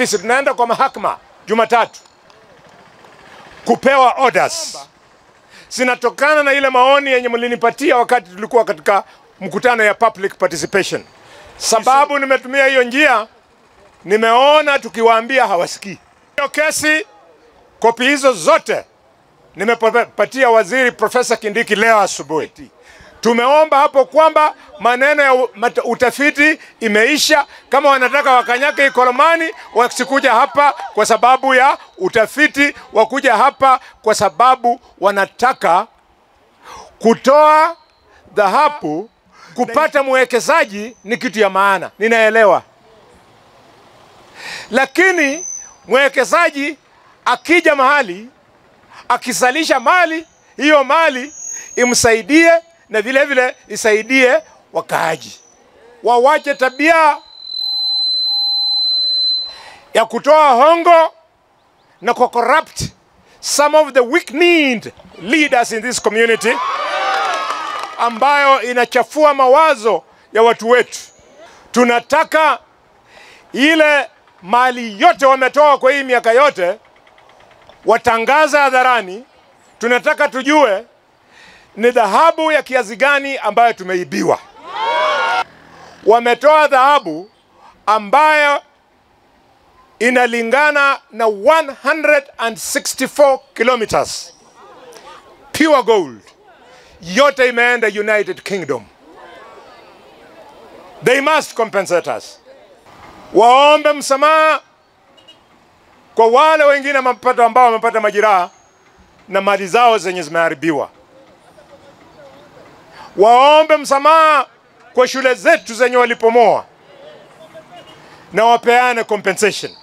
Sisi tunaenda kwa mahakama Jumatatu kupewa orders zinatokana na ile maoni yenye mlinipatia wakati tulikuwa katika mkutano ya public participation. Sababu nimetumia hiyo njia, nimeona tukiwaambia hawasikii. Hiyo kesi, kopi hizo zote nimepatia waziri Profesa Kindiki leo asubuhi. Tumeomba hapo kwamba maneno ya utafiti imeisha. Kama wanataka wakanyake Ikolomani, wasikuja hapa kwa sababu ya utafiti, wakuja hapa kwa sababu wanataka kutoa dhahabu. Kupata mwekezaji ni kitu ya maana, ninaelewa, lakini mwekezaji akija mahali akizalisha mali, hiyo mali imsaidie na vile vile isaidie wakaaji. Wawache tabia ya kutoa hongo na ku corrupt some of the weak-kneed leaders in this community, ambayo inachafua mawazo ya watu wetu. Tunataka ile mali yote wametoa kwa hii miaka yote watangaza hadharani. Tunataka tujue ni dhahabu ya kiasi gani ambayo tumeibiwa. Wametoa dhahabu ambayo inalingana na 164 kilometers pure gold, yote imeenda United Kingdom. They must compensate us. Waombe msamaha kwa wale wengine mapato ambao wamepata majeraha na mali zao zenye zimeharibiwa waombe msamaha kwa shule zetu zenye walipomoa na wapeane compensation.